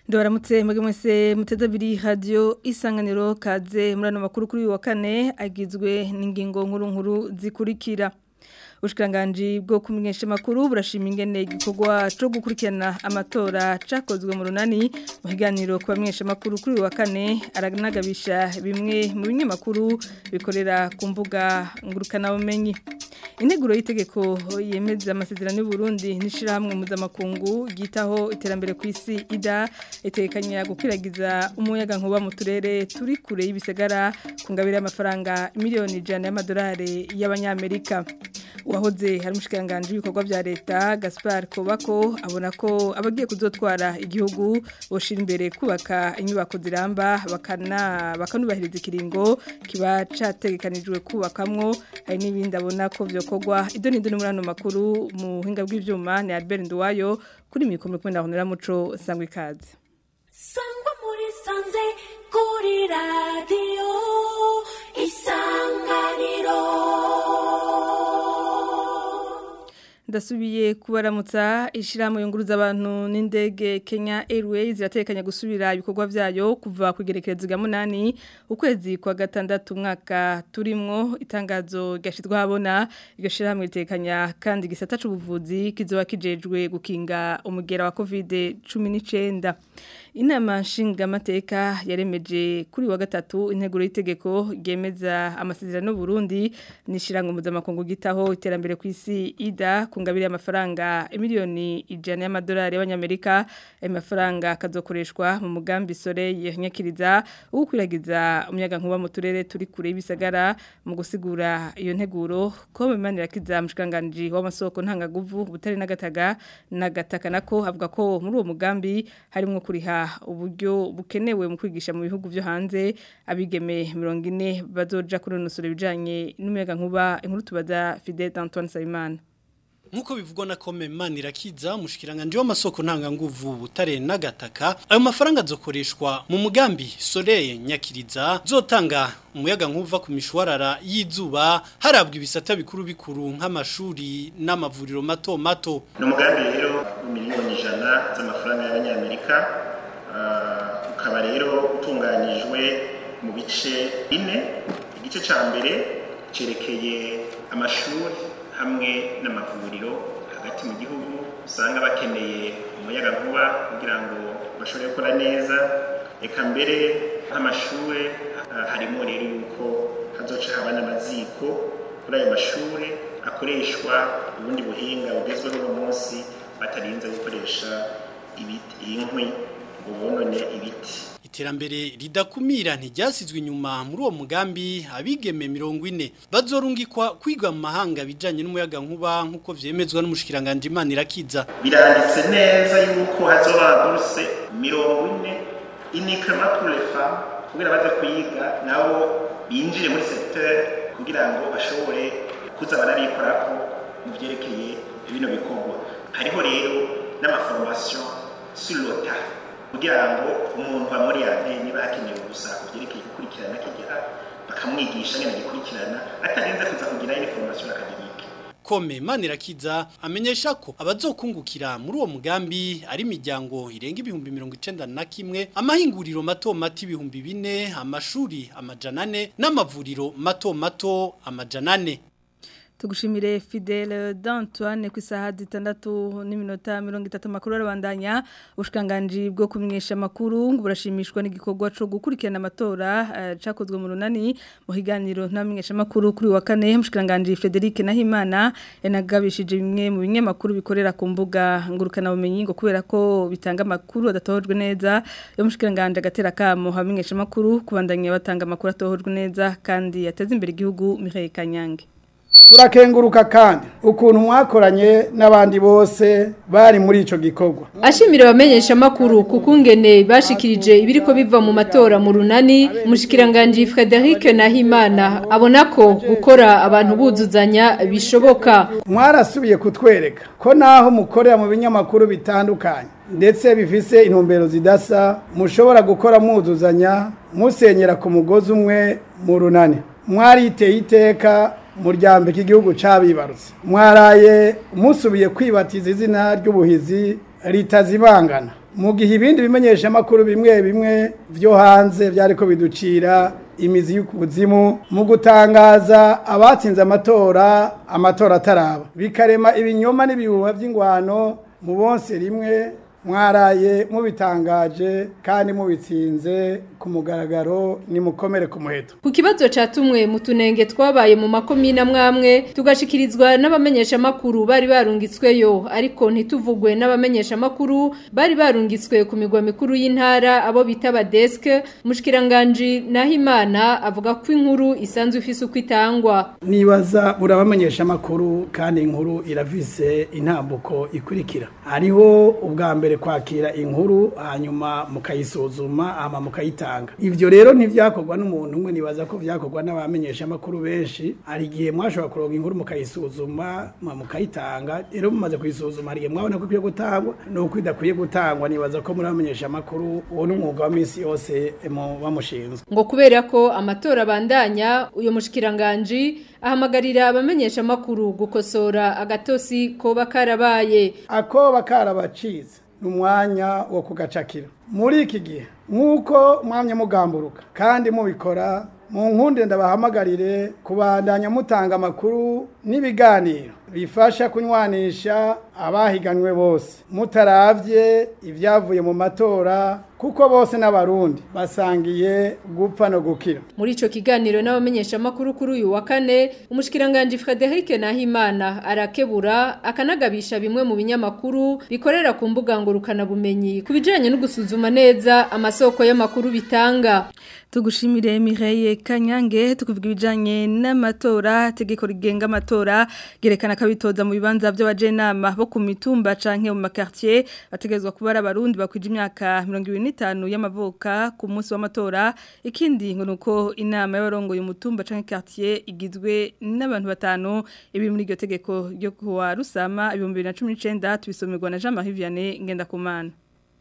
Ndabaramutse mwege mwese muteze abiri radio isanganiro kaze muri ano makuru kuri uyu wa kane agizwe n'ingingo nkuru nkuru zikurikira Ubushkiranganji bwo kumenyesha makuru burashima ingene igikorwa cyo gukurikirana amatora cakozwe mu runani mu higaniro ku bamenyesha makuru kuri uyu wa kane aranagabisha bimwe mu binyamakuru bikorera ku mbuga ngurukana bumenyi Integuro y'itegeko yemeza amasezerano y'u Burundi n'ishirahamwe mpuzamakungu gitaho iterambere ku isi ida itekanya gukwiragiza umuyaga nkuba mu turere turi kure y'ibisagara ku ngabire y'amafaranga miliyoni ijana y'amadolari y'abanyamerika uwahoze hari umushikiranganji w'ibikorwa bya leta Gaspard Kobako abona ko abagiye kuzotwara igihugu boshira imbere kubaka inyubako ziramba bakana bakanubahiriza ikiringo kiba categekanijwe kubakamwo hari n'ibindi abona ko vyokorwa idoni idoni muri ano makuru mu buhinga bw'ivyuma ni Albert Nduwayo kuri mikoro kumwe na Honora Muco sangwa ikaze sangwa muri sanze kuri radio isanganiro Ndasubiye kubaramutsa ishirahamwe yunguruza abantu n'indege Kenya Airways iratekanya gusubira ibikorwa vyayo kuva ku igerekerezo rya munani ukwezi kwa gatandatu umwaka turimwo itangazo gashitwa habona iryo shirahamwe ritekanya kandi gisata c'ubuvuzi kizoba kijejwe gukinga umugera wa Covid 19 Inama nshingamateka yaremeje kuri wa gatatu integuro y'itegeko ryemeza amasezerano Burundi nishirango mpuzamakungu gitaho iterambere ku isi ida kungabiri y'amafaranga miliyoni ijana y'amadolari y'abanyamerika ayo mafaranga akazokoreshwa mu mugambi sore yanyakiriza ukwiragiza umuyaga nkuba mu turere turi kure y'ibisagara mu gusigura iyo nteguro ko bimanira kiza mushikanganje w'amasoko ntangaguvu butari n'agataga n'agataka nako avuga ko muri uwo mugambi harimo kuriha uburyo bukenewe mu kwigisha mu bihugu byo hanze abigeme 40 bazoja kunonosora ibijanye n'umuyaga nkuba inkuru tubaza Fidel Antoine Sayimana Nkuko bivugwa na kome manirakiza mushikiranganje w'amasoko ntanganguvu butare n'agataka ayo mafaranga azokoreshwa mu mugambi Soleil Nyakiriza zotanga umuyaga nkuva ku mishwarara y'izuba harabwa ibisata bikuru bikuru nk'amashuri n'amavuriro mato mato ni umugambi rero miliyoni ijana z'amafaranga y'abanyamerika ukaba rero utunganyijwe mu bice bine igice cya mbere cyerekeye amashuri hamwe n'amavuriro hagati mu gihugu usanga bakeneye umuyaga nkuba kugira ngo bashobore gukora neza reka mbere nk'amashuri harimo rero yuko hazoca haba n'amaziko kuri ayo mashuri akoreshwa ubundi buhinga bugezweho uno munsi batarinze gukoresha inkwi ngo bonone ibiti iterambere ridakumira ntiryasizwe inyuma muri uwo mugambi abigeme mirongo ine bazorungikwa kwiga mu mahanga bijanye n'umuyaga nkuba nk'uko vyemezwa n'umushikiranganje Imana irakiza biranditse neza yuko hazoba buruse mirongo ine uniquement pour les femmes kugira baze kuyiga nabo binjire muri secteur kugira ngo bashobore kuza barabikorako mu vyerekeye bino bikorwa hariho rero n'amaformation sur le kugira ngo umuntu amuri yane niba hakenewe gusa kubyerekeye gukurikirana kijya bakamwigisha nyine gikurikirana atarinze kuza kugira information akademike Kome Manirakiza amenyesha ko abazokungukira muri uwo mugambi ari imiryango irenga ibihumbi mirongo icenda na kimwe amahinguriro mato mato ibihumbi bine amashuri amajana ane n'amavuriro mato mato amajana ane Tugushimire Fidel d'Antoine ku isaha zitandatu n'iminota mirongo itatu makuru arabandanya ubushikanganje bwo kumenyesha makuru ngo burashimishwa n'igikorwa cyo gukurikirana amatora uh, cakozwe mu runani mu higaniro ntamenyesha makuru kuri wa kane mushikanganje Frederic Nahimana yanagabishije bimwe mu binyamakuru bikorera ku mbuga ngurukana bumenyi ngo kubera ko bitanga makuru adatojwe neza yo mushikanganje agatera kamo hamenyesha makuru kubandanya batanga makuru atohojwe neza kandi yateza imbere igihugu Michael Kanyange turakenguruka kandi ukuntu mwakoranye n'abandi bose bari muri ico gikorwa ashimira abamenyesha makuru kukungene bashikirije ibiriko biva mu matora mu runani mushikiranganje Frederic Nahimana abona ko gukora abantu buzuzanya bishoboka mwarasubiye kutwereka ko naho mukorera mu binyamakuru bitandukanye ndetse bifise intumbero zidasa mushobora gukora mwuzuzanya musenyera ku mugozi umwe mu runani mwariteye iteka muryango igihugu cabibarutse mwaraye musubiye kwibatiza izina ry'ubuhizi ritazibangana mu gihe ibindi bimenyeshamakuru bimwe bimwe vyo hanze vyariko biducira imizi y'ukuzimu mu gutangaza abatsinze amatora amatora ataraba bikarema ibinyoma n'ibihuha vy'ingwano mu bonse rimwe mwaraye mubitangaje kandi mubitsinze ku mugaragaro ni mukomere ku muheto Ku kibazo catumwe mu tunenge twabaye mu makomine amwamwe tugashikirizwa n'abamenyesha makuru bari barungitsweyo ariko ntituvugwe n'abamenyesha makuru bari barungitswe ku migwa mikuru y'intara abo bita badesk mushikiranganje Nahimana avuga ko inkuru isanzwe ifise uko itangwa nibaza burabamenyesha amakuru kandi inkuru irafise intambuko ikurikira hariho ubwa mbere kwakira inkuru hanyuma mukayisuzuma hama mukayitanga ivyo rero ntivyakorwa n'umuntu umwe nibaza ko vyakorwa n'abamenyesha amakuru benshi hari igihe mwashobora kuronka inkuru mukayisuzuma mwa mukayitanga rero mumaze kuyisuzuma hari igihe mwabona ko ikwiye gutangwa nuko idakwiye gutangwa nibaza ko muri abamenyesha amakuru uwo ni umwuga wa misi yose mu- bamushinzwe ngo kubera ko amatora abandanya uyo mushikiranganje ahamagarira abamenyesha makuru gukosora agatosi koba karabaye akoba karabacize ni umwanya wo kugacakira muri iki gihe nk'uko mwamye mugamburuka kandi mubikora mu nkunde ndabahamagarire kubandanya mutanga amakuru n'ibiganiro bifasha kunywanisha abahiganwe bose mutaravye ibyavuye mu matora kuko bose n'abarundi basangiye gupfa no gukira muri ico kiganiro n'abamenyesha makuru kuri uyu wa kane umushikiranganje Frederic Nahimana arakebura akanagabisha bimwe mu binyamakuru bikorera ku mbuga ngurukana bumenyi kubijanye no gusuzuma neza amasoko y'amakuru bitanga Tugushimire Mireille Kanyange tukuvuga ibijanye n'amatora tegeko rigenga amatora gerekana kabitoza mu bibanza by'abajenama bo ku mitumba canke mu makartier bategezwa kuba ari abarundi bakwije imyaka 25 y'amavuka ku munsi w'amatora ikindi ngo nuko inama y'abarongoye umutumba canke quartier igizwe n'abantu batanu ibi muri iryo tegeko ryo kuwa Rusama 2019 tubisomerwa na Jean-Marie Vianney Ngendakumana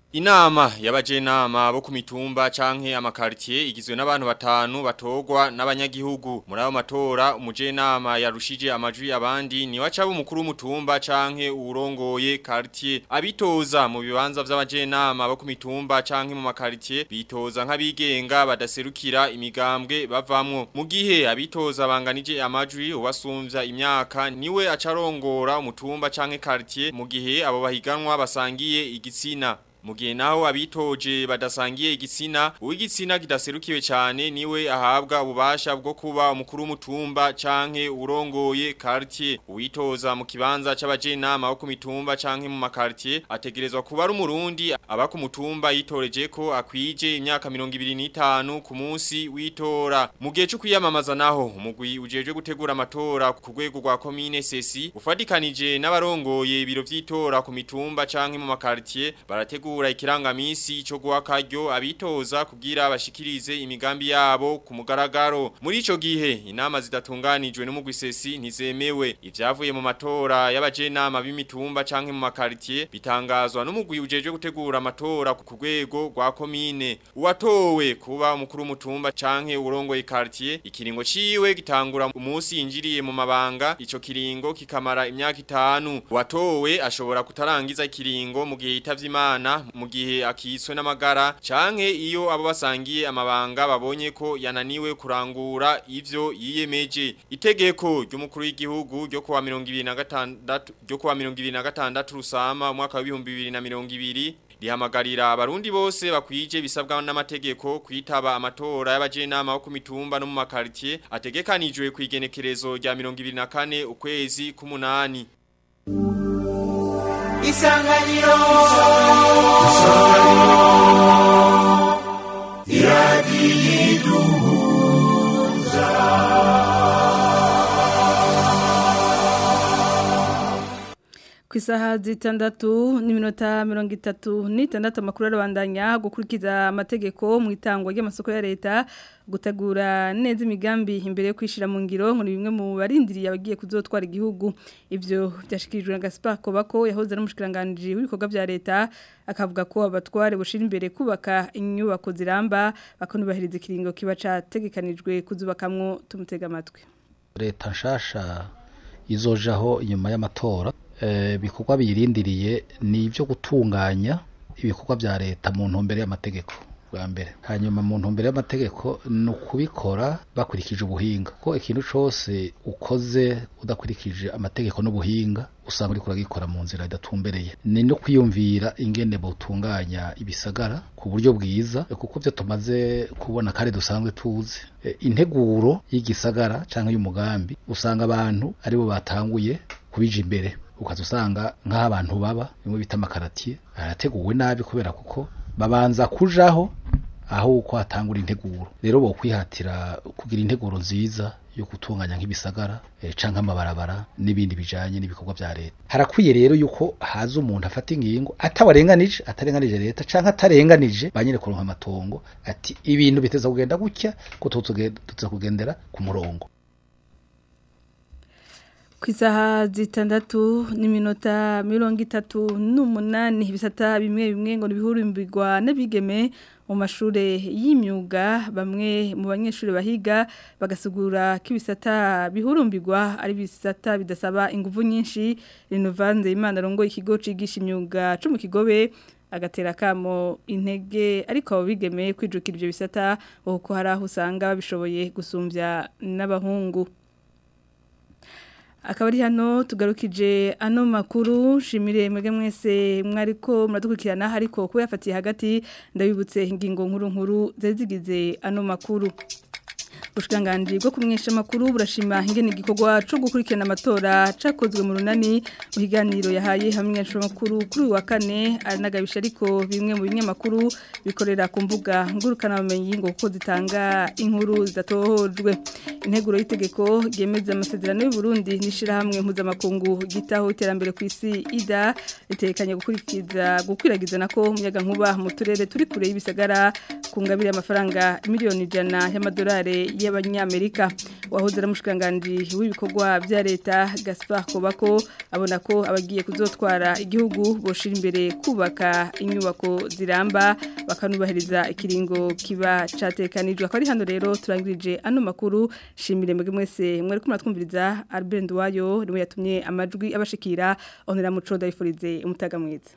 Inama y'abajenama bo ku mitumba canke amakartier igizwe n'abantu batanu batogwa n'abanyagihugu muri ayo matora umujenama yarushije amajwi abandi ni wacaba umukuru w'umutumba canke urongoye quartier abitoza mu bibanza vy'abajenama bo ku mitumba canke mu makartier bitoza nk'abigenga badaserukira imigambwe bavamwo mu gihe abitoza banganije amajwi ubasumvya imyaka niwe acarongora umutumba canke quartier mu gihe abo bahiganwa basangiye igitsina Mugihe naho abitoje badasangiye igitsina, uw'igitsina kidaserukiwe cyane niwe ahabwa ububasha bwo kuba umukuru w'umutumba canke urongoye quartier. Uwitoza mu kibanza c'abajenama bo ku mitumba canke mu makartier ategerezwa kuba ari umurundi aba ku mutumba yitoreje ko akwije imyaka 25 ku munsi witora. Mu gihe cyo kwiyamamaza naho umugwi ujeje gutegura amatora ku rwego rwa commune Sesi ufadikanije n'abarongoye ibiro vy'itora ku mitumba canke mu makartier barategura gutegura ikirangamisi cyo guha karyo abitoza kugira bashikirize imigambi yabo ku mugaragaro muri ico gihe inama zidatunganijwe n'umugwisesi ntizemewe ivyavuye mu matora y'abajenama b'imitumba canke mu makartier bitangazwa n'umugwi ujeje gutegura amatora ku rwego rwa komine uwatowe kuba umukuru w'umutumba canke urongoye quartier ikiringo ciwe gitangura umunsi yinjiriye mu mabanga ico kiringo kikamara imyaka itanu uwatowe ashobora kutarangiza ikiringo mu gihe yitavye imana mu gihe akiswe n'amagara canke iyo abo basangiye amabanga babonye ko yananiwe kurangura ivyo yiyemeje itegeko ry'umukuru w'igihugu ryo kuwa 2026 ryo kuwa 2026 rusama umwaka wa 2020 rihamagarira abarundi bose bakwije bisabwa n'amategeko kwitaba amatora y'abajenama bo ku mitumba no mu makartier ategekanijwe ku igenekerezo rya 2024 ukwezi k'umunani Isanganiro ku isaha zitandatu n'iminota mirongo itatu n'itandatu amakuru arabandanya gukurikiza amategeko mu itangwa ry'amasoko ya leta gutegura neza imigambi imbere yo kwishyira mu ngiro ngo ni bimwe mu barindiriye abagiye kuzotwara igihugu ibyo byashyikirijwe na gaspar kobako yahoze ari umushikiranganji w'ibikorwa bya leta akavuga ko abatware bushyira imbere kubaka inyubako ziramba bakanubahiriza ikiringo kiba cyategekanijwe kuzubakamwo tumutega amatwi leta nshasha izojaho inyuma y'amatora ibikorwa biyirindiriye ni ibyo gutunganya ibikorwa bya leta mu ntumbero y'amategeko bwa mbere hanyuma mu ntumbero y'amategeko ni ukubikora bakurikije ubuhinga ko ikintu cyose ukoze udakurikije amategeko n'ubuhinga usanga uriko uragikora mu nzira idatumbereye ni no kwiyumvira ingene butunganya ibisagara ku buryo bwiza kuko byo tumaze kubona kandi dusanzwe tuzi E, integuro y'igisagara cyangwa y'umugambi usanga abantu aribo batanguye kubija imbere ukaza usanga nk'aho abantu baba bimwe bita amakaratiye arateguwe nabi kubera kuko babanza kujaho aho uko hatangura integuro rero bo kwihatira kugira integuro nziza yo gutunganya nk'ibisagara e, canke amabarabara n'ibindi bijanye n'ibikorwa vya leta harakwiye rero yuko haza umuntu afata ingingo atawarenganije atarenganije leta canke atarenganije banyene kuronka amatongo ati ibintu biteza kugenda gutya ko tuza kugendera ku murongo ku isaha zitandatu n'iminota mirongo itatu n'umunani ibisata bimwe bimwe ngo ntibihurumbirwa n'abigeme mu mashuri y'imyuga bamwe mu banyeshuri bahiga bagasugura ko ibisata bihurumbirwa ari ibisata bidasaba ingufu nyinshi rinuvanze imana rongo ikigo cigisha imyuga cyo mu kigobe agatera kamo intege ariko abo bigeme kwijukira ibyo bisata kuko hari aho usanga babishoboye gusumbya n'abahungu akaba ari hano tugarukije ano makuru shimire mwege mwese mwariko muradukurikirana ariko kuba yafatiye hagati ndabibutse ingingo nkuru nkuru zari zigize ano makuru Bushikiranganji bwo kumwesha makuru burashima ingene igikorwa cyo gukurikirana amatora cakozwe mu runani mu higaniro yahaye hamwe makuru kuri uyu wa kane aranagabisha ariko bimwe mu binyamakuru bikorera ku mbuga ngurukana bumenyi ngo kuko zitanga inkuru zidatohojwe integuro y'itegeko ryemeza amasezerano y'u Burundi n'ishirahamwe mpuzamakungu gitaho iterambere ku isi ida ritekanye gukurikiza gukwiragiza nako umuyaga nkuba mu turere turi kure y'ibisagara ku ngabire y'amafaranga miliyoni ijana y'amadolari y'abanyamerika wahoze ari umushikiranganji w'ibikorwa bya leta Gaspar Kobako abona ko abagiye kuzotwara igihugu boshira imbere kubaka inyubako ziramba bakanubahiriza ikiringo kiba catekanijwe akaba ari hano rero turangirije ano makuru shimire mwege mwese mwari kumwe twumviriza Albert Ndwayo niwe yatumye amajwi abashikira onera muco ndayifurize umutaga mwiza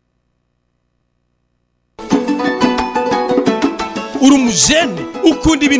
uri umujene ukunda ibintu